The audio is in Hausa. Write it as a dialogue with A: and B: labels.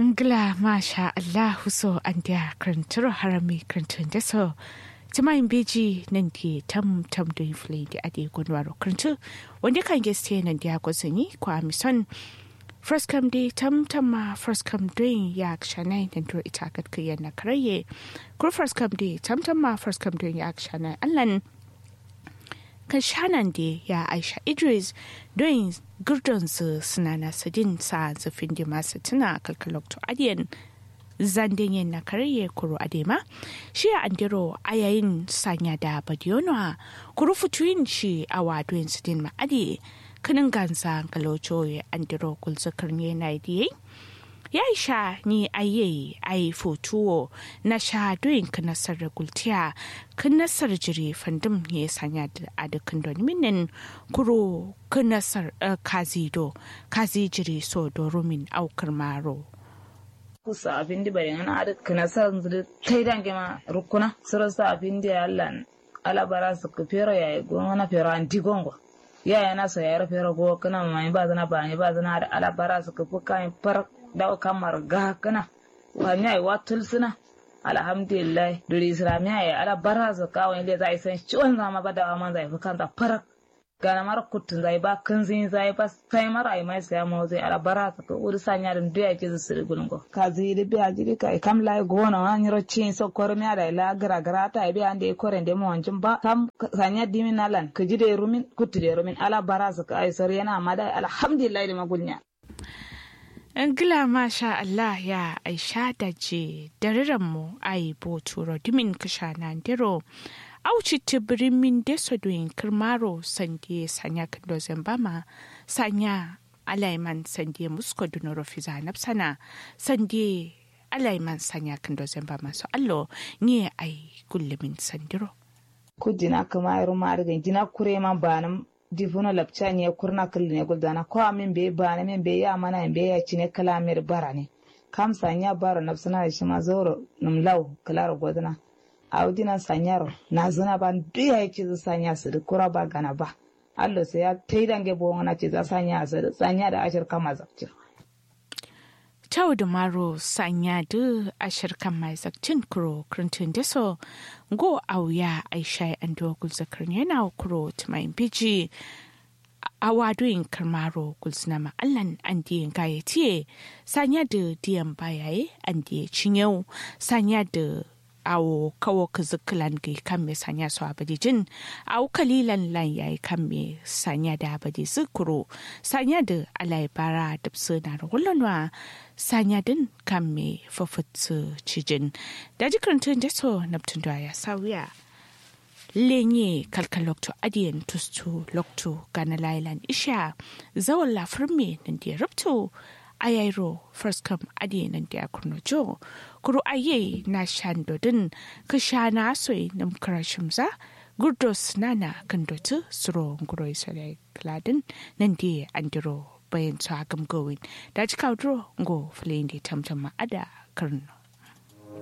A: Ngla masha Allahu so an dia krantur harami krantun da so. Tuma in beji nan di tam tam do inflin di ade gonwaro krantu. Wanda kan geste nan dia gozani kwa mison. First come day tam tam ma first come doing ya kshanai nan do ita kat kiyan na karaye. Kur first come day tam tam ma first come doing ya kshanai allan kan shanan da ya aisha idris don gurdonsu suna na sadin sa zafin da masu tuna kalkalokto adiyan zanden yin na karye kuro adema shi a andiro a yayin sanya da badiyonwa kuro fituyin shi a wadoyin sidin ma'adi kanin gansa kalocho ya andiro kulzakar ne na idiyai ya sha ni aye ai fotuwo na sha doyin ka nasar gultiya kan nasar jiri fandum ya sanya a dukkan minin kuro kan nasar kazido kazi jiri so dorumin aukar maro
B: kusa abin di bari ana ada kana sa zuri kai dange ma rukuna sura sa abin di Allah alabara su ku fero yayi gona na fero anti gongo yaya na so yayar fero go kana mai ba zana ba ne ba zana da alabara su ku fuka far dawo kamar ga kana wani ai watul suna alhamdulillah duri islamiya ya ala bara su kawai da zai san ciwon zama ba da man zai fi kanta farak gana mara kutun zai ba kan zin zai ba sai mara ai mai sai mu zai ala bara su ko uri sanya da duya ke su siri gulungo ka zai da biya jiri kai kam lai gona wani rocin so kormi da ila gara gara ta biya ande koren da mu wancin ba kam sanya dimin nalan ka ji da rumin kutu da rumin ala bara su ka ai sar yana ma da alhamdulillah da magulnya
A: Ngila masha Allah ya aisha da je mu ai bo turo dimin kasha na ndiro. Auci tibirin min deso doin kirmaro sande sanya kando zambama sanya alaiman sande musko dunoro fiza napsana sande alaiman sanya kando zambama so allo ni ai kullumin sandiro.
B: Kudina kuma irin ma'argan jina kure ma banan difuno lapcha nye kurna kulli ne guldana ko amin be bana min be ya mana be ya cine kalamir barane kam sanya baro nafsana da shi ma zoro num law kalar godana audina sanyaro na zuna ban duya yake zu sanya su da kura ba gana ba allo sai ya taidange bo ngana ce za sanya su da sanya da ashir kama zakcin
A: Tau da maro sanya da ashir kan mai zakcin kuro krintun deso go auya aisha an dogul zakar yana kuro tumayin biji a wadoyin karmaro gulsuna ma'allan an diyan gayatiye sanya da diyan bayaye an diya cinyau sanya da awo kawo ka zikilan ga kan me sanya su abadijin awo kalilan lan yayi kan me sanya da abadi zikuro sanya da alaibara da na rulanwa sanya din kan me fafutsu cijin da jikarantun da so naptun da ya sauya lenye kalkal lokto adiyan tustu lokto gana lailan isha zawon lafar me nan da ya rubto ayairo first come adi nan da kurno jo kuru aye na shandodin ka sha na soy nam karashimza gurdos nana kandotu suro nguro isale kladin nan da andiro bayan su hagam gowin da ci kaudro ngo fulin da tamtama ada karno